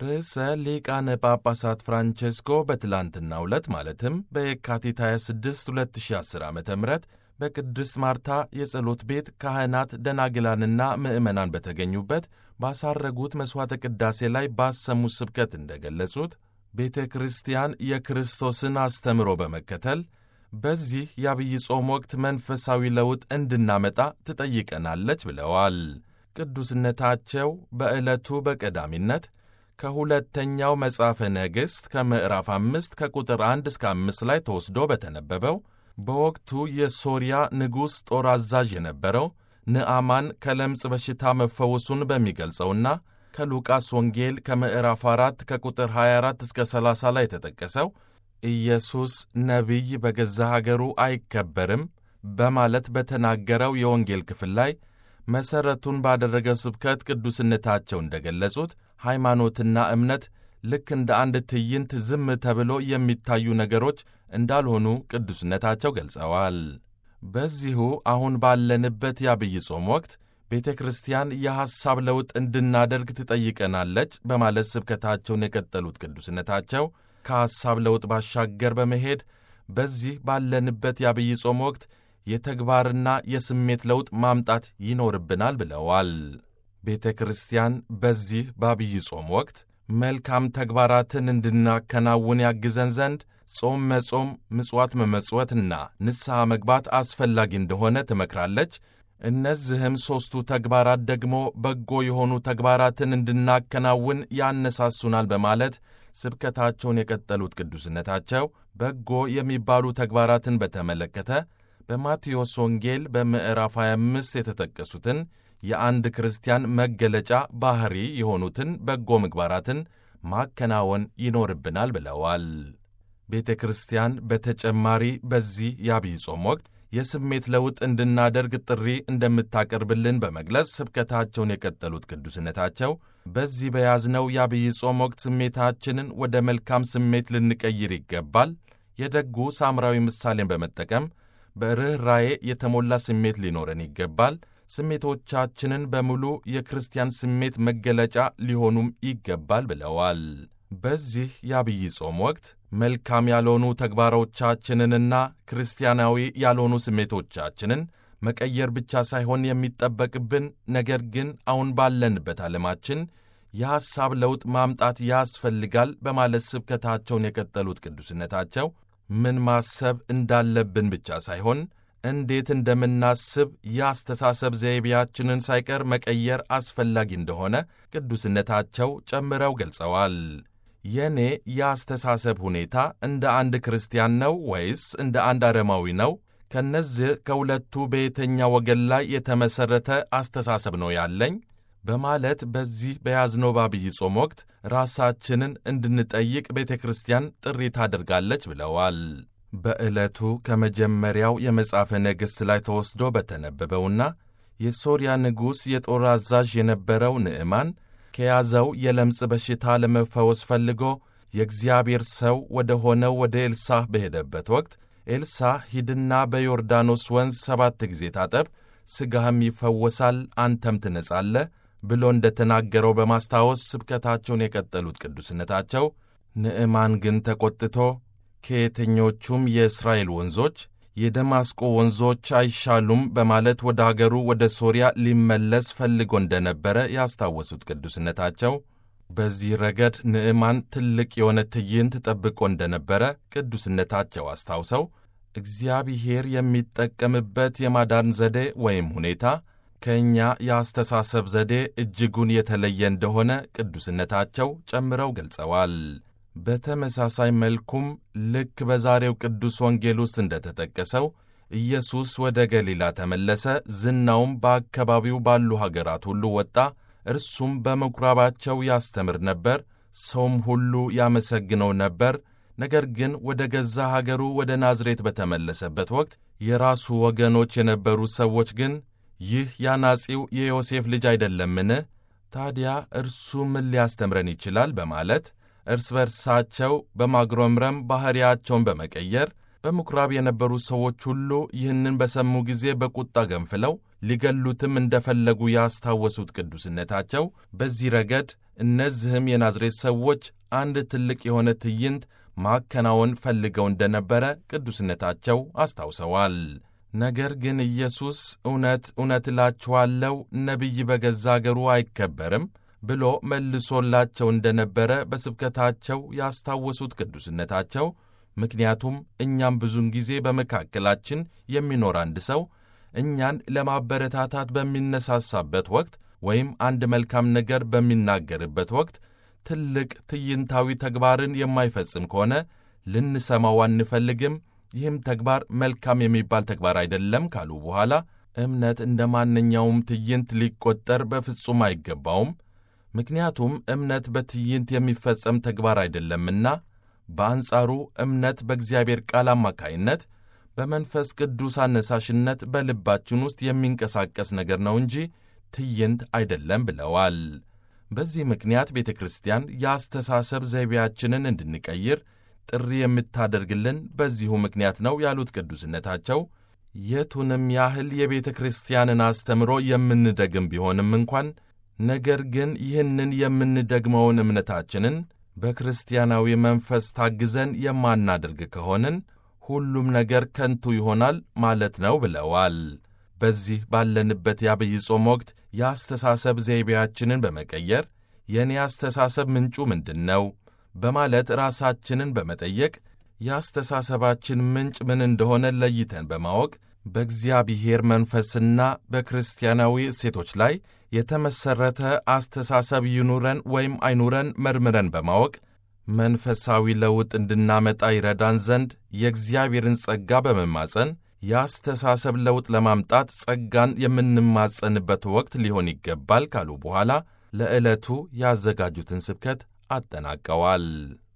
ርዕሰ ሊቃነ ጳጳሳት ፍራንቼስኮ በትላንትናው ዕለት ማለትም በየካቲት 26 2010 ዓ ም በቅድስት ማርታ የጸሎት ቤት ካህናት ደናግላንና ምዕመናን በተገኙበት ባሳረጉት መሥዋዕተ ቅዳሴ ላይ ባሰሙት ስብከት እንደገለጹት ቤተ ክርስቲያን የክርስቶስን አስተምሮ በመከተል በዚህ የአብይ ጾም ወቅት መንፈሳዊ ለውጥ እንድናመጣ ትጠይቀናለች ብለዋል። ቅዱስነታቸው በዕለቱ በቀዳሚነት ከሁለተኛው መጽሐፈ ነገሥት ከምዕራፍ አምስት ከቁጥር አንድ እስከ አምስት ላይ ተወስዶ በተነበበው በወቅቱ የሶርያ ንጉሥ ጦር አዛዥ የነበረው ንዕማን ከለምጽ በሽታ መፈወሱን በሚገልጸውና ከሉቃስ ወንጌል ከምዕራፍ 4 ከቁጥር 24 እስከ 30 ላይ የተጠቀሰው ኢየሱስ ነቢይ በገዛ ሀገሩ አይከበርም በማለት በተናገረው የወንጌል ክፍል ላይ መሠረቱን ባደረገው ስብከት ቅዱስነታቸው እንደገለጹት ሃይማኖትና እምነት ልክ እንደ አንድ ትዕይንት ዝም ተብሎ የሚታዩ ነገሮች እንዳልሆኑ ቅዱስነታቸው ገልጸዋል። በዚሁ አሁን ባለንበት የአብይ ጾም ወቅት ቤተ ክርስቲያን የሐሳብ ለውጥ እንድናደርግ ትጠይቀናለች በማለት ስብከታቸውን የቀጠሉት ቅዱስነታቸው ከሐሳብ ለውጥ ባሻገር በመሄድ በዚህ ባለንበት የአብይ ጾም ወቅት የተግባርና የስሜት ለውጥ ማምጣት ይኖርብናል ብለዋል። ቤተ ክርስቲያን በዚህ በአብይ ጾም ወቅት መልካም ተግባራትን እንድናከናውን ያግዘን ዘንድ ጾም መጾም፣ ምጽዋት መመጽወትና ንስሐ መግባት አስፈላጊ እንደሆነ ትመክራለች። እነዚህም ሦስቱ ተግባራት ደግሞ በጎ የሆኑ ተግባራትን እንድናከናውን ያነሳሱናል በማለት ስብከታቸውን የቀጠሉት ቅዱስነታቸው በጎ የሚባሉ ተግባራትን በተመለከተ በማቴዎስ ወንጌል በምዕራፍ 25 የተጠቀሱትን የአንድ ክርስቲያን መገለጫ ባሕሪ የሆኑትን በጎ ምግባራትን ማከናወን ይኖርብናል ብለዋል። ቤተ ክርስቲያን በተጨማሪ በዚህ የአብይ ጾም ወቅት የስሜት ለውጥ እንድናደርግ ጥሪ እንደምታቀርብልን በመግለጽ ስብከታቸውን የቀጠሉት ቅዱስነታቸው በዚህ በያዝነው የአብይ ጾም ወቅት ስሜታችንን ወደ መልካም ስሜት ልንቀይር ይገባል። የደጉ ሳምራዊ ምሳሌን በመጠቀም በርኅራዬ የተሞላ ስሜት ሊኖረን ይገባል። ስሜቶቻችንን በሙሉ የክርስቲያን ስሜት መገለጫ ሊሆኑም ይገባል ብለዋል። በዚህ የአብይ ጾም ወቅት መልካም ያልሆኑ ተግባሮቻችንንና ክርስቲያናዊ ያልሆኑ ስሜቶቻችንን መቀየር ብቻ ሳይሆን የሚጠበቅብን ነገር ግን አሁን ባለንበት ዓለማችን የሐሳብ ለውጥ ማምጣት ያስፈልጋል በማለት ስብከታቸውን የቀጠሉት ቅዱስነታቸው ምን ማሰብ እንዳለብን ብቻ ሳይሆን እንዴት እንደምናስብ የአስተሳሰብ ዘይቤያችንን ሳይቀር መቀየር አስፈላጊ እንደሆነ ቅዱስነታቸው ጨምረው ገልጸዋል። የእኔ የአስተሳሰብ ሁኔታ እንደ አንድ ክርስቲያን ነው ወይስ እንደ አንድ አረማዊ ነው? ከነዚህ ከሁለቱ በየተኛ ወገን ላይ የተመሠረተ አስተሳሰብ ነው ያለኝ? በማለት በዚህ በያዝነው በአብይ ጾም ወቅት ራሳችንን እንድንጠይቅ ቤተ ክርስቲያን ጥሪ ታደርጋለች ብለዋል። በዕለቱ ከመጀመሪያው የመጽሐፈ ነገሥት ላይ ተወስዶ በተነበበውና የሶርያ ንጉሥ የጦር አዛዥ የነበረው ንዕማን ከያዘው የለምጽ በሽታ ለመፈወስ ፈልጎ የእግዚአብሔር ሰው ወደ ሆነው ወደ ኤልሳህ በሄደበት ወቅት ኤልሳህ ሂድና በዮርዳኖስ ወንዝ ሰባት ጊዜ ታጠብ፣ ሥጋህም ይፈወሳል፣ አንተም ትነጻለህ ብሎ እንደ ተናገረው በማስታወስ ስብከታቸውን የቀጠሉት ቅዱስነታቸው ንዕማን ግን ተቈጥቶ ከየትኞቹም የእስራኤል ወንዞች የደማስቆ ወንዞች አይሻሉም በማለት ወደ አገሩ ወደ ሶርያ ሊመለስ ፈልጎ እንደነበረ ያስታወሱት ቅዱስነታቸው በዚህ ረገድ ንዕማን ትልቅ የሆነ ትዕይንት ጠብቆ እንደነበረ ቅዱስነታቸው አስታውሰው እግዚአብሔር የሚጠቀምበት የማዳን ዘዴ ወይም ሁኔታ ከእኛ የአስተሳሰብ ዘዴ እጅጉን የተለየ እንደሆነ ቅዱስነታቸው ጨምረው ገልጸዋል። በተመሳሳይ መልኩም ልክ በዛሬው ቅዱስ ወንጌል ውስጥ እንደተጠቀሰው ኢየሱስ ወደ ገሊላ ተመለሰ፣ ዝናውም በአካባቢው ባሉ ሀገራት ሁሉ ወጣ። እርሱም በምኵራባቸው ያስተምር ነበር፣ ሰውም ሁሉ ያመሰግነው ነበር። ነገር ግን ወደ ገዛ ሀገሩ ወደ ናዝሬት በተመለሰበት ወቅት የራሱ ወገኖች የነበሩ ሰዎች ግን ይህ ያናጺው የዮሴፍ ልጅ አይደለምን? ታዲያ እርሱ ምን ሊያስተምረን ይችላል? በማለት እርስ በርሳቸው በማጉረምረም ባሕርያቸውን በመቀየር በምኵራብ የነበሩ ሰዎች ሁሉ ይህንን በሰሙ ጊዜ በቁጣ ገንፍለው ሊገሉትም እንደፈለጉ ያስታወሱት ቅዱስነታቸው በዚህ ረገድ እነዚህም የናዝሬት ሰዎች አንድ ትልቅ የሆነ ትዕይንት ማከናወን ፈልገው እንደነበረ ቅዱስነታቸው አስታውሰዋል። ነገር ግን ኢየሱስ እውነት እውነት እላችኋለሁ ነቢይ በገዛ አገሩ አይከበርም ብሎ መልሶላቸው እንደነበረ በስብከታቸው ያስታወሱት ቅዱስነታቸው ምክንያቱም እኛም ብዙውን ጊዜ በመካከላችን የሚኖር አንድ ሰው እኛን ለማበረታታት በሚነሳሳበት ወቅት ወይም አንድ መልካም ነገር በሚናገርበት ወቅት ትልቅ ትዕይንታዊ ተግባርን የማይፈጽም ከሆነ ልንሰማው አንፈልግም። ይህም ተግባር መልካም የሚባል ተግባር አይደለም ካሉ በኋላ እምነት እንደ ማንኛውም ትዕይንት ሊቆጠር በፍጹም አይገባውም። ምክንያቱም እምነት በትዕይንት የሚፈጸም ተግባር አይደለምና፣ በአንጻሩ እምነት በእግዚአብሔር ቃል አማካይነት በመንፈስ ቅዱስ አነሳሽነት በልባችን ውስጥ የሚንቀሳቀስ ነገር ነው እንጂ ትዕይንት አይደለም ብለዋል። በዚህ ምክንያት ቤተ ክርስቲያን የአስተሳሰብ ዘይቤያችንን እንድንቀይር ጥሪ የምታደርግልን በዚሁ ምክንያት ነው ያሉት ቅዱስነታቸው የቱንም ያህል የቤተ ክርስቲያንን አስተምሮ የምንደግም ቢሆንም እንኳን ነገር ግን ይህንን የምንደግመውን እምነታችንን በክርስቲያናዊ መንፈስ ታግዘን የማናደርግ ከሆንን ሁሉም ነገር ከንቱ ይሆናል ማለት ነው ብለዋል። በዚህ ባለንበት የአብይ ጾም ወቅት የአስተሳሰብ ዘይቤያችንን በመቀየር የእኔ አስተሳሰብ ምንጩ ምንድን ነው በማለት ራሳችንን በመጠየቅ የአስተሳሰባችን ምንጭ ምን እንደሆነ ለይተን በማወቅ በእግዚአብሔር መንፈስና በክርስቲያናዊ እሴቶች ላይ የተመሠረተ አስተሳሰብ ይኑረን ወይም አይኑረን መርምረን በማወቅ መንፈሳዊ ለውጥ እንድናመጣ ይረዳን ዘንድ የእግዚአብሔርን ጸጋ በመማጸን የአስተሳሰብ ለውጥ ለማምጣት ጸጋን የምንማጸንበት ወቅት ሊሆን ይገባል ካሉ በኋላ ለዕለቱ ያዘጋጁትን ስብከት አጠናቀዋል።